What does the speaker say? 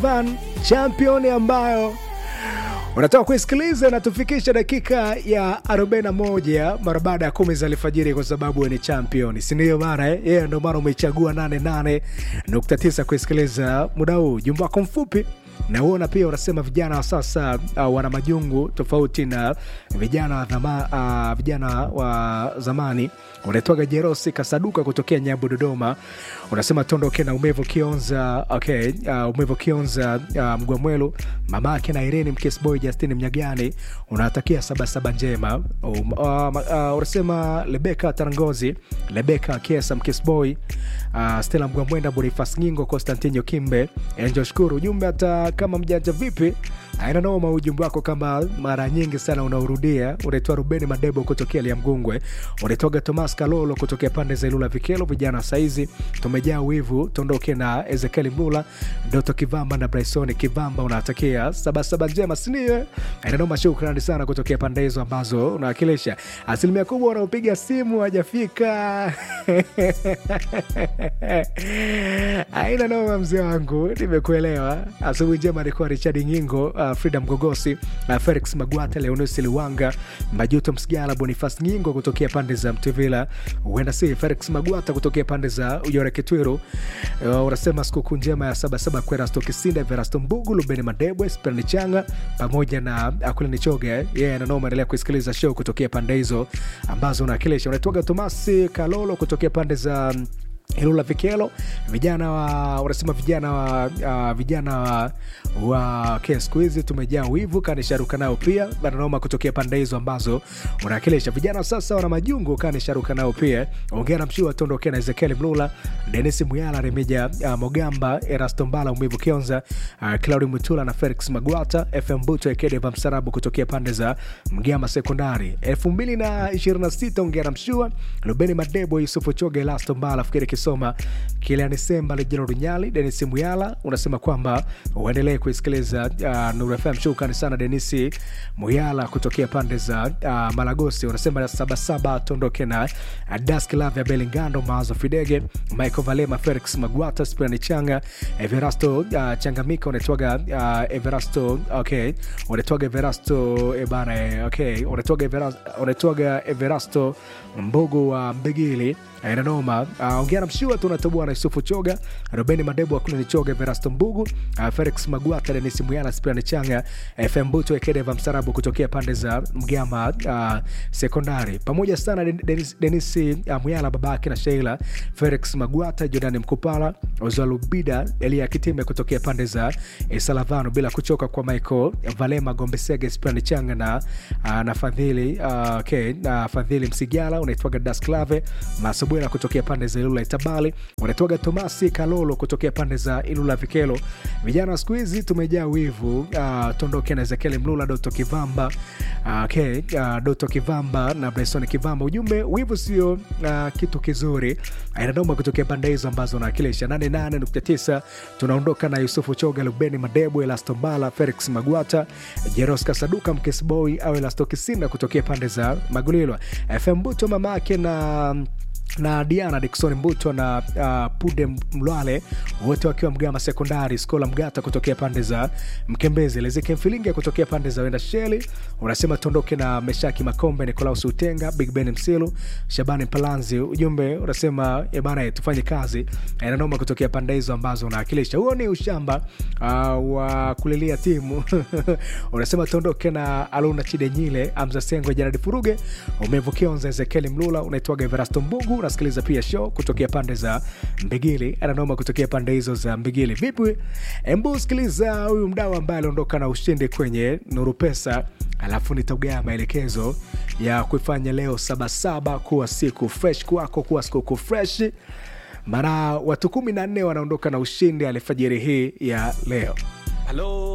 Van champion ambayo unatoka kuisikiliza natufikisha dakika ya 41 mara baada ya kumi za alfajiri, kwa sababu ni champion, si ndio bana? Eh, yeah, ndio maana umechagua 88.9 kuisikiliza muda huu. Jumba wako mfupi na uona pia unasema vijana wa sasa uh, wana majungu tofauti na vijana wa dhama, uh, vijana wa zamani. Unaitwaga Jerosi Kasaduka kutokea Nyambu, Dodoma. Unasema tondoke na umevu Kionza, okay, uh, umevu Kionza uh, Mgwamwelu, mama yake na Irene Mkesboy, Justin Mnyagani, unawatakia sabasaba njema. Um, uh, uh, unasema Lebeka Tarangozi, Lebeka Kiesa Mkesboy, uh, Stella Mgwamwenda, Bonifas Ngingo, Konstantino Kimbe, Angel Shukuru. Ujumbe hata kama mjanja vipi, aina noma. Ujumbe wako kama mara nyingi sana unaurudia. Unaitwa Rubeni Madebo kutokea Liamgungwe, unaitwaga Thomas Kalolo kutokea pande za Ilula Vikelo. Vijana saizi tumejaa wivu, tuondoke na Ezekiel Mlula, Doto Kivamba na Bryson Kivamba, unatakia sabasaba njema, sindio? Aina noma. Shukrani sana kutokea pande hizo ambazo unawakilisha. Asilimia kubwa wanaopiga simu hajafika aina noma, mzee wangu, nimekuelewa. Asubuhi njema alikuwa Richard Nyingo, uh, Frida Mgogosi, uh, Felix Magwata, Leonusi Liwanga, Majuto Msigala, Bonifas Nyingo kutokea pande za Mtevila, huenda si Felix Magwata kutokea pande za Uyore Kitwiru. Uh, unasema sikukuu njema ya Sabasaba kwa Erasto Kisinda, Verasto Mbugu, Lubeni Madebwe, Sperni Changa pamoja na Akulini Choge. Yeye yeah, nanoma endelea kusikiliza show kutokea pande hizo ambazo unawakilisha. Unaitwaga Tomasi Kalolo kutokea pande za Ilula Vikelo, vijana wa wanasema vijana wa uh, vijana wa, wa okay, siku hizi tumejaa wivu kanisharuka nao pia bananoma kutokea pande hizo ambazo unawakilisha. Vijana sasa wana majungu kanisharuka nao pia. Ongea na mshua tondokea na Ezekiel Mlula, Denis Muyala, Remija uh, Mogamba, Erasto Mbala, Umivu Kionza, uh, Claudi Mutula na Felix Magwata, FM Buto Ekedeva Msarabu kutokea pande za Mgama Sekondari 2026. Ongea na mshua Lubeni Madebo, Yusufu Choge, Elasto Mbala, Fikiri Kisoma, Kiliani Semba, Lejero Runyali, Denis Muyala unasema kwamba uendelee kuisikiliza uh, Nuru FM. Shukrani sana Denisi Muyala kutokea pande za uh, Malagosi. Unasema sabasaba tondoke na uh, Dask Lavya Belingando, Maazo Fidege, Michael Valema, Felix Magwata, Spirani Changa, Everasto uh, Changamika unatwaga uh, Everasto okay, unatwaga Everasto ebana eh, okay, unatwaga Everasto, unatwaga Everasto Mbogo wa Mbegili inanoma uh, ongea na mshua tunatoboa na Yusufu Choga, Robeni Madebo, Akulini Choga, Verasto Mbugu, uh, Felix Magwata, Denis Muyala, Spiran Changa, FM Buto Ekedeva Msarabu kutokea pande za Mgama uh, Sekondari, pamoja sana Denis, Denis uh, Muyala, babake na Sheila, Felix Magwata, Jordani Mkupala, Ozalubida, Elia Kitime kutokea pande za eh, Salavano, bila kuchoka kwa Michael Valema, Gombesege, Spiran Changa na, uh, na Fadhili uh, okay, na Fadhili Msigala, unaitwaga Dasklave Maso Bwera kutokea pande za Ilula Itabali, wanatoga Tomasi Kalolo kutokea pande za Ilula Vikelo. Vijana wa siku hizi tumejaa wivu. Uh, tondoke na Ezekiel Mlula, Doto Kivamba, uh, okay, uh, Doto Kivamba na Bryson Kivamba. Ujumbe, wivu sio uh, kitu kizuri. Inadoma kutokea pande hizo ambazo nawakilisha 88.9. Tunaondoka na Yusufu Choga, Lubeni Madebo, Elasto Mbala, Felix Magwata, Jeros Kasaduka, Mkesboy au Elasto Kisinda kutokea pande za Magulilwa, FM Buto mamake na na Diana Dikson Mbuto na uh, Pude Mlwale wote wakiwa Mgama Sekondari, Skola Mgata kutokea pande za Mkembezi, Lezeke Mfilinga kutokea pande za Wenda Sheli. Unasema tuondoke na Meshaki Makombe, Nikolaus Utenga, Big Ben Msilu, Shabani Palanzi. Ujumbe unasema ebana, tufanye kazi nanoma kutokea pande hizo ambazo unawakilisha. Huo ni ushamba uh, wa kulilia timu unasema tuondoke na Aluna Chidenyile, Amza Sengo, Janadi Furuge, umevukionza Ezekieli Mlula, unaitwaga Everasto Mbugu unasikiliza pia show kutokea pande za Mbigili, ananoma kutokea pande hizo za Mbigili. Vipi, embu sikiliza huyu mdau ambaye aliondoka na ushindi kwenye Nuru Pesa, alafu nitaugaa maelekezo ya kuifanya leo Sabasaba kuwa siku fresh kwako, kuwa siku fresh, maana watu kumi na nne wanaondoka na ushindi alfajiri hii ya leo. Halo.